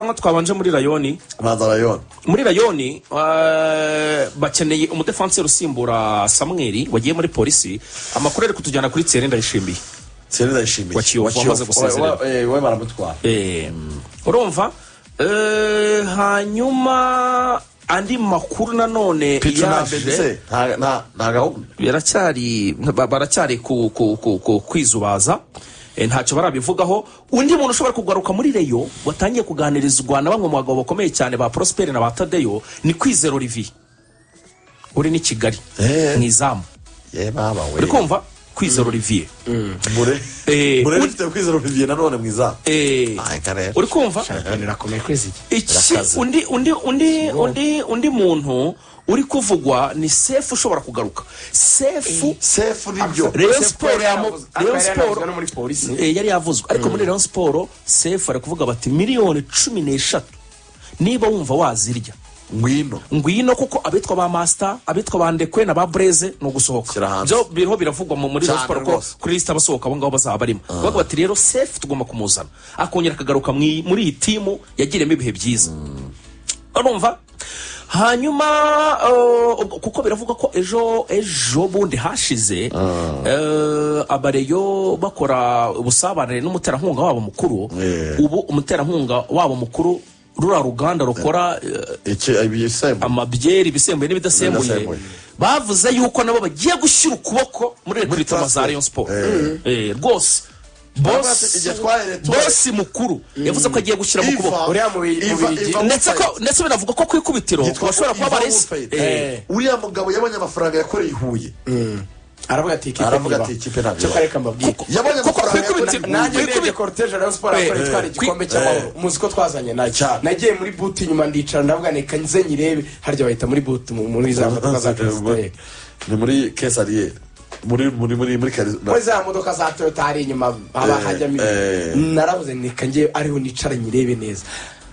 nko twabanje muri rayoni baza rayoni muri rayoni eh, bakeneye umudefanseri usimbura samweri wagiye muri polisi amakuru ari kutujyana kuri tsere ndayishimiye seri ndayishimiye Wakiyo- wakiyo- Wamaze gusezerera. wa- eh, we baramutwara Em, urumva Eh, hanyuma andi makuru nanone yaje Pitunashe nta nta- nta gahunda biracyari ba- baracyari ku, ku, ku, ku, kwizubaza Eh, ntacyo barabivugaho undi muntu ushobora kugaruka muri reyo watangiye kuganirizwa na bamwe mu bagabo bakomeye cyane ba prosperi na ba tadeyo ni kwizera olivier uri ni kigali Eh. mu izamu ye mama we uri kumva kwizera olivier mure Eh, mure uri- bifite kwizera olivier nanone mwiza Eh, Ah, reka rero. uri kumva birakomeye kwezi iki iki Birakaze. undi undi undi undi undi muntu uri kuvugwa ni sefu ushobora kugaruka sefu sefu nibyo Rayon Sefu Sport yari yamu- yanavuze- Rayon yari Sport- yanavuzwe no muri polisi. Eh, yari yavuzwe ariko muri Rayon Sport sefu ari kuvuga bati miliyoni cumi n'eshatu niba wumva wazirya ngwino ngwino kuko abitwa ba masita abitwa ba ndekwe na ba bureze ni Shyira ugusohoka hanze. byo biriho biravugwa mu- muri Cyane Rayon Sport ko rwose. kuri lisite abasohoka abo ngabo bazaba barimo bavuga bati rero sefu tugomba kumuzana akongera akagaruka mu iyi- muri iyi timu yagiriyemo ibihe byiza urumva hanyuma eh, ubwo- kuko biravugwa ko ejo ejo bundi hashize eh, abareyo bakora ubusabanire n'umuterankunga wabo mukuru Yeah. ubu umuterankunga wabo mukuru rura ruganda rukora eh, iki ibisembu amabyeri ibisembuye n'ibidasembuye N'ibidasembuye. bavuze yuko nabo bagiye gushyira ukuboko muri rekritama za transfer. Rayon Sport Eh. Eh, rwose ati, bosi igihe twaheretuwe- bosi mukuru yavuze ko agiye gushyira mu Iva- kuboko Uriya mu bi- mu Iva- Birigi. Iva ndetse ko Mufayid. ndetse binavuga ko ku ikubitiro Yitwa bashobora kuba Ivan barezi Mufayid. Eh, uriya mugabo yabonye amafaranga yakoreye i huye aravuga ati ikipe aravuga ntiba ati ikipe ntabwo cyo iba. kareka mbabwire kuko- Yabonye kuko amafaranga ku ikubitiro yakoreye nanjye ku urebye ikubitoro korutege rayon siporo Eh, yakora itwara eh, igikombe kwi- cy'amahoro muzi ko twazanye nayo Cyane. nagiye muri buti inyuma ndicara ndavuga ni kanze nyirebe harya bahita muri buti mu- muri za modoka za Eh, kiziteri ni muri kesariyeri muri muri muri muri kari muri za modoka za toyota hari inyuma haba Eh, hajyamo eh. ibintu. naravuze ni kange ariho nicara nyirebe neza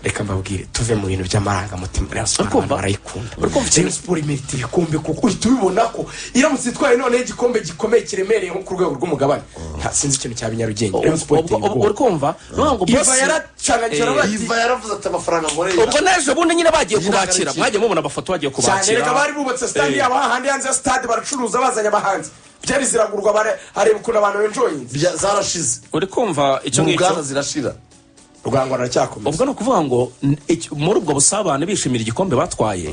reka mbabwire tuve mu bintu by'amarangamutima rayon siporo Urikumva? abantu barayikunda Urikumva ikintu? rayon siporo imita ibikombe kuko uhita ubibona ko iramutse itwaye noneho igikombe gikomeye kiremereye nko ku rwego rw'umugabane nta sinzi ikintu cya binyarugenge rayon siporo iteye ubwo- ubwo ubwoba uri kumva ni ukuvuga ngo iva bosi yaracanganyije aravuga ati iva yaravuze ati amafaranga nkoreye ubwo n'ejo bundi nyine bagiye Nyine kubakira agakiza. mwagiye mubona amafoto bagiye cyane kubakira reka bari bubatse sitade yabo hahandi hanze ya sitade baracuruza bazanye abahanzi byari ziragurwa bare- hareba ukuntu abantu benjoyinze Bya- zarashize uri kumva icyo mu ngicyo bwana zirashira urwango ruracyakomeza ubwo ni ukuvuga ngo n- iki- muri ubwo busabane bishimira igikombe batwaye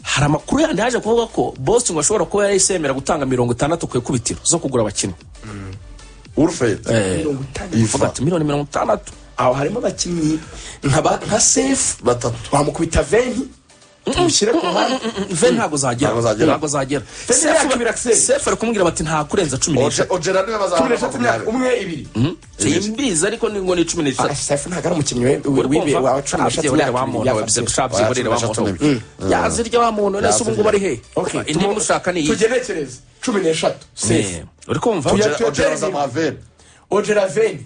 hari amakuru yandi yaje kuvuga ko bosi ngo ashobora kuba yahise yemera gutanga mirongo itandatu ku ikubitiro zo kugura abakinnyi urufeyiti mirongo itanu uvuga iva ati miliyoni mirongo itandatu aho harimo abakinnyi nka ba- nka sefu batatu wamukubita veni umushyire ku ruhande ve ntabwo zagera Ntabwo zagera. ntabwo zagera Fe Sefu- yakubira Axel. sefu ari kumubwira bati nta kurenza cumi n'eshatu ogera niwe cumi n'eshatu imyaka bazabona umwe ibiri simbizi ariko ni ngo ni cumi Ah, n'eshatu sefu ntabwo ari umukinnyi we- we- Uri w'ibe kumva? wa cumi n'eshatu Abyiborera imyaka wa ibiri muntu, byafashe. abyiborera- abyiborera wa Yazirya muntu. wa muntu. yazirya wa muntu nese ubu ngubu ari he Okay, indi tumu- mushaka ni iyi tugenekereze cumi n'eshatu sefu Eh, uri kumva Tuya- ogera zamaveni ogera veni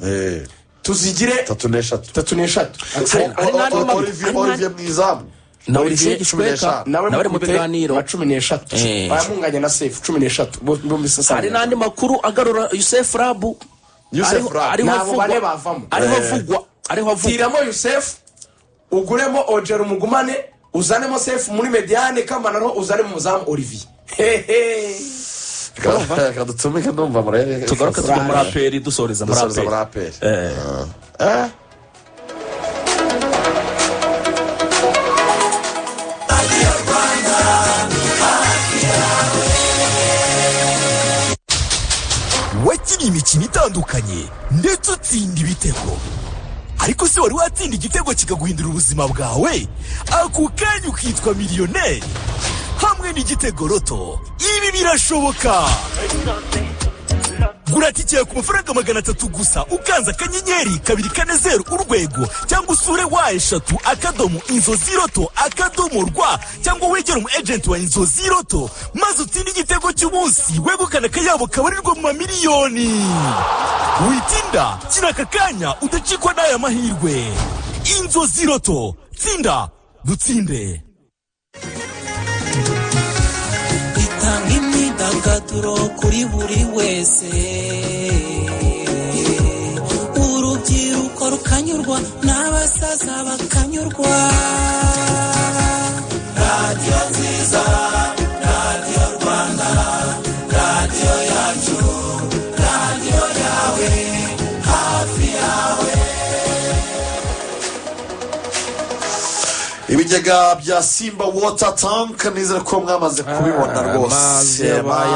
tuzigire tatu n'eshatu tatu n'eshatu Hari- hari n'andi O- mabi- Olivier hari n'andi- Olivier mwizamu na Olivier Olivier cumi Gishweka n'eshanu. nawe nawe ari mu biganiro wa cumi n'eshatu Eh. baramunganya na sefu cumi n'eshatu bombi sasa hari n'andi makuru agarura yusefu rabu Youssef Ariho- Rabu. ariho Ni abo avugwa- bane bavamo. ariho Eh. avugwa ariho avugwa tiramo yusefu uguremo ogera umugumane uzanemo sefu muri mediyane kamanaro uzanemo umuzamu olivier hehe reka dutumike numva murebe tugaruke tujya muri aperi dusoreza muri dusoreza muri aperi aperi Eh. Eh. wakinnye imikino itandukanye ndetse utsinda ibitego ariko se wari watsinda igitego kikaguhindura ubuzima bwawe ako kanya ukitwa miliyoneri hamwe n'igitego roto ibi birashoboka gura tike ku mafaranga magana atatu gusa ukanze akanyenyeri kabiri kane zeru urwego cyangwa usure wa eshatu akadomo inzozi roto akadomo rwa cyangwa wegere umu ejenti wa inzozi roto maze utsinde igitego cy'umunsi wegukana akayabo kabarirwa mu mamiliyoni witinda kina aka kanya udacikwa n'aya mahirwe inzozi roto tsinda dutsinde itanga imyidagaduro kuri buri wese urubyiruko ruka bakanyurwa n'abasaza bakanyurwa radiyo nziza radiyo rwanda radiyo yacu radiyo yawe hafi yawe ibigega bya simba wota tank nizere ko mwamaze kubibona amazi rwose yabaye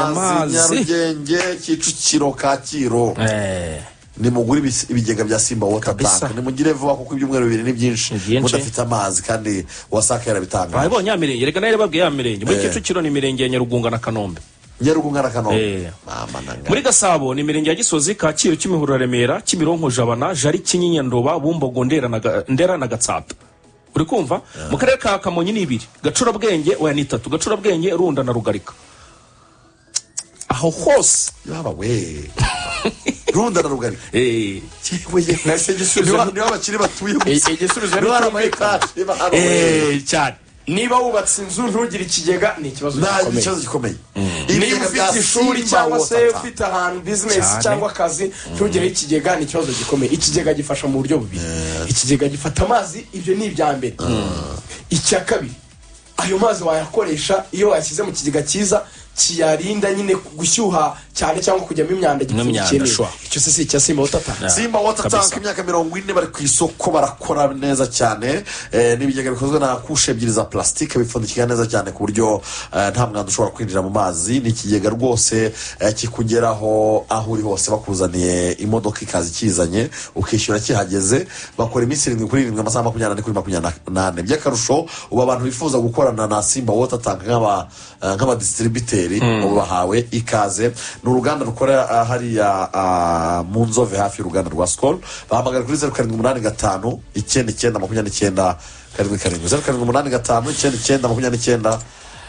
amazi. amazi nyarugenge kicukiro kacyiru Eh, nimugure ibi- ibigega bya simba wota Kabisa. tank nimugire vuba kuko ibyumweru bibiri ni byinshi Ni byinshi. mudafite amazi kandi wasaka yarabitanga barabonye ya mirenge reka nayo babwiye ya mirenge muri Eh. kicukiro ni imirenge ya nyarugunga na kanombe nyarugu nkana kanombe Eh. mama nanga muri gasabo ni imirenge ya gisozi kacyiru kimihurura remera kimironko jabana jari kinyinya ndoba bumbogo ndera na Ga- ndera na gatsata uri kumva mu karere ka kamonyi ni ibiri gacurabwenge oya ni itatu gacurabwenge runda na rugarika aho hose yaba we runda na rugari eh, yewe yewe. Nahise gisubiza- Niba- niba abakiri batuye gusa I- igisubizo ni niba ari cyumvikana. amayetaje baba we. eh, cyane niba wubatse inzu ntugire ikigega ni ikibazo nta gikomeye ikibazo gikomeye niba Ibigega bya ufite ishuri Simba cyangwa Water se Tank. ufite ahantu bizinesi Cyane. cyangwa akazi ntugireho ikigega ni ikibazo gikomeye ikigega gifasha mu buryo bubiri ikigega gifata amazi ibyo ni ibya mbere icya kabiri ayo mazi wayakoresha iyo wayashyize mu kigega cyiza kiyarinda nyine gushyuha cyane cyangwa kujyamo imyanda N'imyanda, gipfundikiyemo shwa. icyo se si icya simba wotata simba wota Kabisa. tank imyaka mirongo ine bari ku isoko barakora neza cyane Eh, ni ibigega bikozwe na kushe ebyiri za plastique bipfundikira neza cyane ku buryo eh, nta mwanda ushobora kwinjira mu mazi ni ikigega rwose eh, kikugeraho aho uri hose bakuzaniye imodoka ikaza ikizanye ukishyura kihageze bakora iminsi irindwi kuri irindwi amasaha makumyabiri n'ane kuri makumyabiri n'ane by'akarusho ubu abantu bifuza gukorana na simba wota tank nk'aba eh, nk'abadistribiteri ubu bahawe ikaze ni uruganda rukora ah, hariya ah, mu nzove hafi y'uruganda rwa sikoro bahamagara kuri zeru karindwi umunani gatanu icyenda icyenda makumyabiri n'icyenda karindwi karindwi zeru karindwi umunani gatanu icyenda icyenda makumyabiri n'icyenda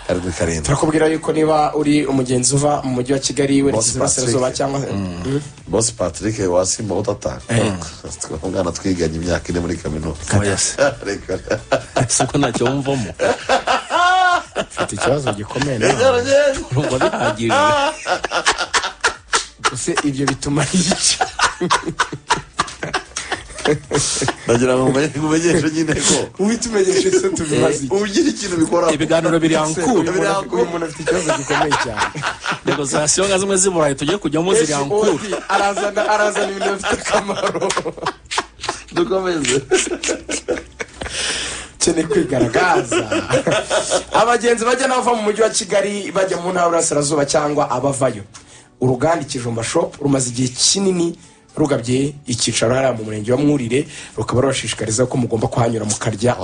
karindwi karindwi turakubwira yuko niba uri umugenzi uva mu mujyi wa kigali werekeza Pacific. iburasirazuba cyangwa Mm. bosi patrick wasimba wota tank umwana twiganye imyaka ine muri kaminuza Oya se. reka siko ntacyo wumvamo ufite ikibazo gikomeye nawe Yaragenda. urumva bihagije ese ibyo bituma yica ndagira ngo mumenye- mumenyeshe nyine ko uhita umenyeshe se tubibaze iki ugira ikintu bikora ibiganiro birankuye uyu muntu- uyu muntu afite ikibazo gikomeye cyane intego za siyo nka zimwe z'iburayi tugiye kujyamo zirankura Odi, arazana arazana ibintu bifite akamaro dukomeze ukeneye kwigaragaza abagenzi bajya n'abava mu mujyi wa kigali bajya mu ntara y'uburasirazuba cyangwa abavayo uruganda ikijumba shopu rumaze igihe kinini rugabye icyicaro hariya mu murenge wa mwurire rukaba rubashishikariza ko mugomba kuhanyura mukarya